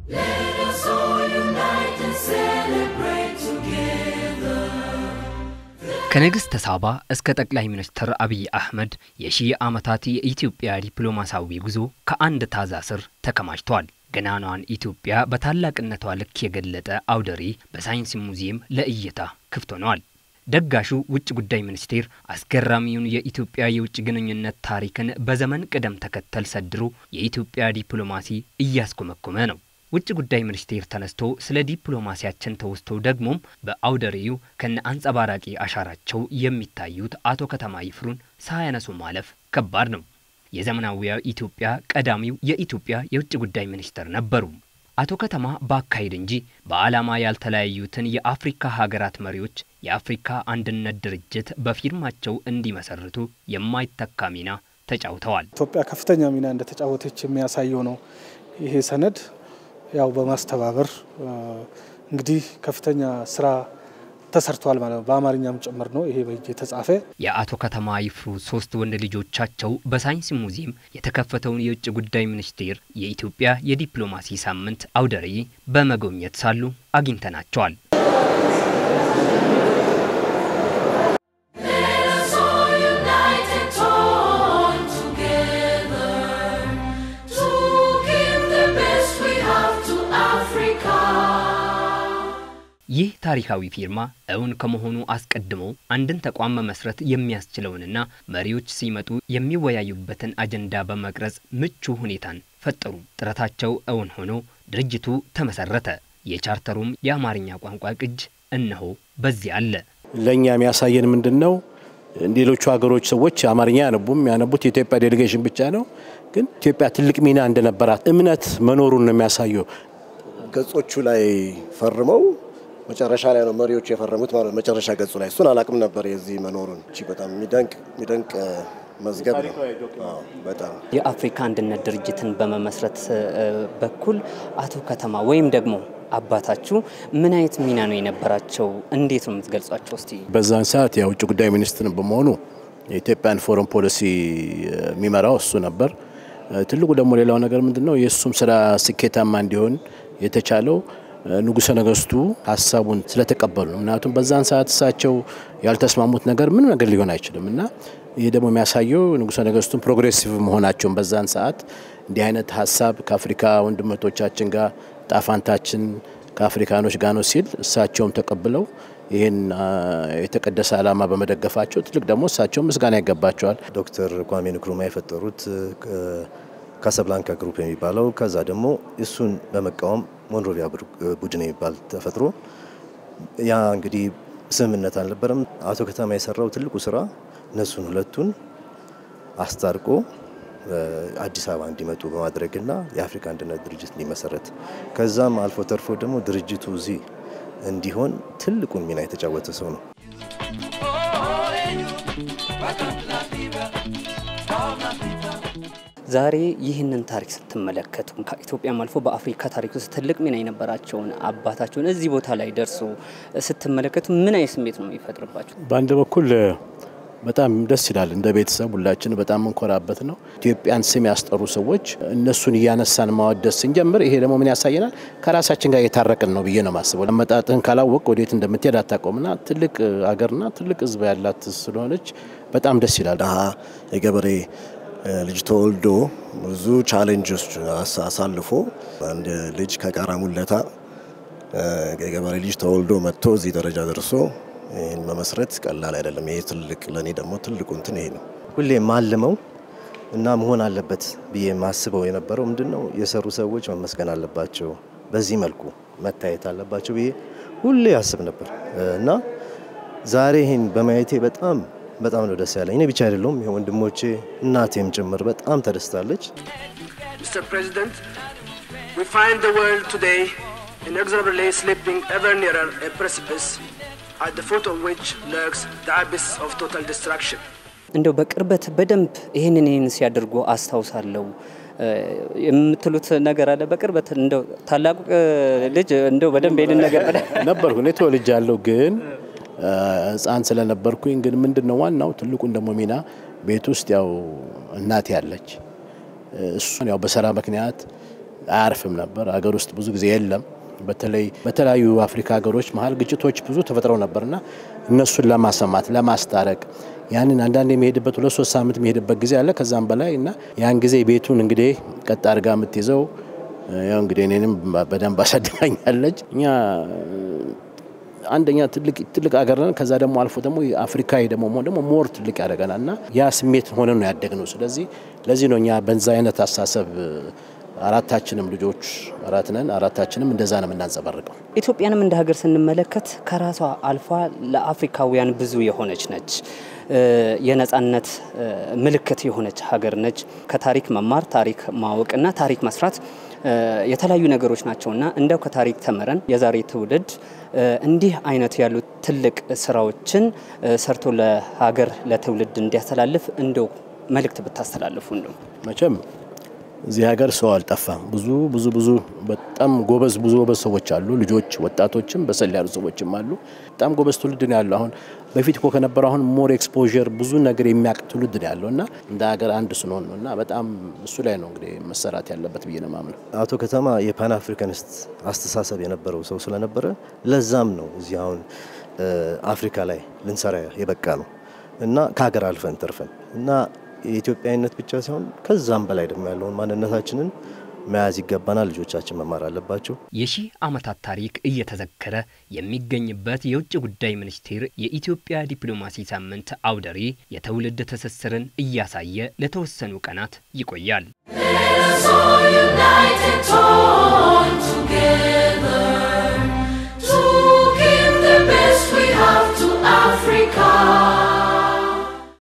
ከንግሥተ ሳባ እስከ ጠቅላይ ሚኒስትር አብይ አህመድ የሺህ ዓመታት የኢትዮጵያ ዲፕሎማሲያዊ ጉዞ ከአንድ ታዛ ስር ተከማችቷል። ገናናዋን ኢትዮጵያ በታላቅነቷ ልክ የገለጠ አውደ ርዕይ በሳይንስ ሙዚየም ለእይታ ክፍት ሆነዋል። ደጋሹ ውጭ ጉዳይ ሚኒስቴር አስገራሚውን የኢትዮጵያ የውጭ ግንኙነት ታሪክን በዘመን ቅደም ተከተል ሰድሮ የኢትዮጵያ ዲፕሎማሲ እያስኮመኮመ ነው። ውጭ ጉዳይ ሚኒስቴር ተነስቶ ስለ ዲፕሎማሲያችን ተወስቶ ደግሞም በአውደ ርዕዩ ከነ አንጸባራቂ አሻራቸው የሚታዩት አቶ ከተማ ይፍሩን ሳያነሱ ማለፍ ከባድ ነው። የዘመናዊያ ኢትዮጵያ ቀዳሚው የኢትዮጵያ የውጭ ጉዳይ ሚኒስትር ነበሩ። አቶ ከተማ በአካሄድ እንጂ በዓላማ ያልተለያዩትን የአፍሪካ ሀገራት መሪዎች የአፍሪካ አንድነት ድርጅት በፊርማቸው እንዲመሰርቱ የማይተካ ሚና ተጫውተዋል። ኢትዮጵያ ከፍተኛ ሚና እንደተጫወተች የሚያሳየው ነው ይሄ ሰነድ። ያው በማስተባበር እንግዲህ ከፍተኛ ስራ ተሰርቷል ማለት ነው። በአማርኛም ጭምር ነው ይሄ በእጅ የተጻፈ። የአቶ ከተማ ይፍሩ ሶስት ወንድ ልጆቻቸው በሳይንስ ሙዚየም የተከፈተውን የውጭ ጉዳይ ሚኒስቴር የኢትዮጵያ የዲፕሎማሲ ሳምንት አውደ ርዕይ በመጎብኘት ሳሉ አግኝተናቸዋል። ይህ ታሪካዊ ፊርማ እውን ከመሆኑ አስቀድሞ አንድን ተቋም መመስረት የሚያስችለውንና መሪዎች ሲመጡ የሚወያዩበትን አጀንዳ በመቅረጽ ምቹ ሁኔታን ፈጠሩ። ጥረታቸው እውን ሆኖ ድርጅቱ ተመሰረተ። የቻርተሩም የአማርኛ ቋንቋ ቅጅ እነሆ በዚህ አለ። ለእኛ የሚያሳየን ምንድን ነው? ሌሎቹ ሀገሮች ሰዎች አማርኛ ያነቡም ያነቡት የኢትዮጵያ ዴሌጌሽን ብቻ ነው። ግን ኢትዮጵያ ትልቅ ሚና እንደነበራት እምነት መኖሩን ነው የሚያሳየው። ገጾቹ ላይ ፈርመው መጨረሻ ላይ ነው መሪዎቹ የፈረሙት ማለት መጨረሻ ገጹ ላይ እሱን አላቅም ነበር የዚህ መኖሩን። እቺ በጣም የሚደንቅ የሚደንቅ መዝገብ ነው። በጣም የአፍሪካ አንድነት ድርጅትን በመመስረት በኩል አቶ ከተማ ወይም ደግሞ አባታችሁ ምን አይነት ሚና ነው የነበራቸው? እንዴት ነው የምትገልጿቸው? እስቲ በዛን ሰዓት የውጭ ጉዳይ ሚኒስትር በመሆኑ የኢትዮጵያን ፎረን ፖሊሲ የሚመራው እሱ ነበር። ትልቁ ደግሞ ሌላው ነገር ምንድን ነው የእሱም ስራ ስኬታማ እንዲሆን የተቻለው ንጉሠ ነገስቱ ሀሳቡን ስለተቀበሉ ነው። ምክንያቱም በዛን ሰዓት እሳቸው ያልተስማሙት ነገር ምንም ነገር ሊሆን አይችልም እና ይህ ደግሞ የሚያሳየው ንጉሠ ነገስቱን ፕሮግሬሲቭ መሆናቸውን በዛን ሰዓት እንዲህ አይነት ሀሳብ ከአፍሪካ ወንድመቶቻችን ጋር ጣፋንታችን ከአፍሪካኖች ጋር ነው ሲል እሳቸውም ተቀብለው ይህን የተቀደሰ ዓላማ በመደገፋቸው ትልቅ ደግሞ እሳቸው ምስጋና ይገባቸዋል። ዶክተር ኳሜ ንክሩማ የፈጠሩት ካሳብላንካ ግሩፕ የሚባለው ከዛ ደግሞ እሱን በመቃወም ሞንሮቪያ ቡድን የሚባል ተፈጥሮ ያ እንግዲህ ስምምነት አልነበረም። አቶ ከተማ የሰራው ትልቁ ስራ እነሱን ሁለቱን አስታርቆ አዲስ አበባ እንዲመጡ በማድረግና የአፍሪካ አንድነት ድርጅት እንዲመሰረት ከዛም አልፎ ተርፎ ደግሞ ድርጅቱ እዚህ እንዲሆን ትልቁን ሚና የተጫወተ ሰው ነው። ዛሬ ይህንን ታሪክ ስትመለከቱ ከኢትዮጵያም አልፎ በአፍሪካ ታሪክ ውስጥ ትልቅ ሚና የነበራቸውን አባታቸውን እዚህ ቦታ ላይ ደርሶ ስትመለከቱ ምን አይነት ስሜት ነው የሚፈጥርባቸው? በአንድ በኩል በጣም ደስ ይላል። እንደ ቤተሰብ ሁላችን በጣም እንኮራበት ነው። ኢትዮጵያን ስም ያስጠሩ ሰዎች እነሱን እያነሳን ማወደስ ስንጀምር፣ ይሄ ደግሞ ምን ያሳየናል? ከራሳችን ጋር የታረቅን ነው ብዬ ነው ማስበው። አመጣጥህን ካላወቅ ወዴት እንደምትሄድ አታውቀውምና ትልቅ አገርና ትልቅ ሕዝብ ያላት ስለሆነች በጣም ደስ ይላል። ድሀ የገበሬ ልጅ ተወልዶ ብዙ ቻሌንጆች አሳልፎ አንድ ልጅ ከቃራ ሙለታ የገበሬ ልጅ ተወልዶ መጥቶ እዚህ ደረጃ ደርሶ ይህን መመስረት ቀላል አይደለም። ይሄ ትልቅ ለእኔ ደግሞ ትልቁ እንትን ይሄ ነው። ሁሌ ማልመው እና መሆን አለበት ብዬ ማስበው የነበረው ምንድን ነው የሰሩ ሰዎች መመስገን አለባቸው፣ በዚህ መልኩ መታየት አለባቸው ብዬ ሁሌ ያስብ ነበር እና ዛሬ ይህን በማየቴ በጣም በጣም ነው ደስ ያለኝ። እኔ ብቻ አይደለሁም፣ ይሄ ወንድሞቼ እናቴም ጭምር በጣም ተደስታለች። Mr. President, we find the world today inexorably slipping ever nearer a precipice at the foot of which lurks the abyss of total destruction. እንደው በቅርበት በደንብ ይህንን ይህን ሲያደርጉ አስታውሳለሁ የምትሉት ነገር አለ? በቅርበት እንደው ታላቁ ልጅ እንደው በደንብ ይህንን ነገር ነበርኩ እኔ ተወልጃለሁ ግን ሕፃን ስለነበርኩኝ ግን ምንድን ነው ዋናው ትልቁን ደግሞ ሚና ቤት ውስጥ ያው እናቴ ያለች እሱን ያው በስራ ምክንያት አያርፍም ነበር። ሀገር ውስጥ ብዙ ጊዜ የለም። በተለይ በተለያዩ አፍሪካ ሀገሮች መሀል ግጭቶች ብዙ ተፈጥረው ነበርና እነሱን ለማሰማት ለማስታረቅ ያንን አንዳንድ የሚሄድበት ሁለት ሶስት ሳምንት የሚሄድበት ጊዜ አለ ከዛም በላይ እና ያን ጊዜ ቤቱን እንግዲህ ቀጥ አድርጋ የምትይዘው ያው እንግዲህ እኔንም በደንብ አሳድጋኛለች። እኛ አንደኛ ትልቅ ትልቅ ሀገር ነን። ከዛ ደግሞ አልፎ ደግሞ አፍሪካዊ ደግሞ መሆን ደግሞ ሞር ትልቅ ያደርገናል እና ያ ስሜት ሆነ ነው ያደግነው። ስለዚህ ለዚህ ነው እኛ በዛ አይነት አስተሳሰብ አራታችንም ልጆች አራት ነን። አራታችንም እንደዛ ነው የምናንጸባርቀው። ኢትዮጵያንም እንደ ሀገር ስንመለከት ከራሷ አልፋ ለአፍሪካውያን ብዙ የሆነች ነች። የነጻነት ምልክት የሆነች ሀገር ነች። ከታሪክ መማር፣ ታሪክ ማወቅና ታሪክ መስራት የተለያዩ ነገሮች ናቸውና እንደው ከታሪክ ተምረን የዛሬ ትውልድ እንዲህ አይነት ያሉ ትልቅ ስራዎችን ሰርቶ ለሀገር ለትውልድ እንዲያስተላልፍ እንደው መልእክት ብታስተላልፉ እንደው መቼም እዚህ ሀገር ሰው አልጠፋም። ብዙ ብዙ ብዙ በጣም ጎበዝ ብዙ ጎበዝ ሰዎች አሉ። ልጆች፣ ወጣቶችም በሰል ያሉ ሰዎችም አሉ። በጣም ጎበዝ ትውልድ ነው ያለው። አሁን በፊት እኮ ከነበረው አሁን ሞር ኤክስፖዠር ብዙ ነገር የሚያውቅ ትውልድ ነው ያለው እና እንደ ሀገር አንድ ስንሆን ነው እና በጣም እሱ ላይ ነው እንግዲህ መሰራት ያለበት ብዬ ነው የማምነው። አቶ ከተማ የፓን አፍሪካኒስት አስተሳሰብ የነበረው ሰው ስለነበረ ለዛም ነው እዚህ አሁን አፍሪካ ላይ ልንሰራ የበቃ ነው እና ከሀገር አልፈን ተርፈን እና የኢትዮጵያዊነት ብቻ ሳይሆን ከዛም በላይ ደግሞ ያለውን ማንነታችንን መያዝ ይገባናል። ልጆቻችን መማር አለባቸው። የሺህ ዓመታት ታሪክ እየተዘከረ የሚገኝበት የውጭ ጉዳይ ሚኒስቴር የኢትዮጵያ ዲፕሎማሲ ሳምንት አውደ ርዕይ የትውልድ ትስስርን እያሳየ ለተወሰኑ ቀናት ይቆያል። Africa.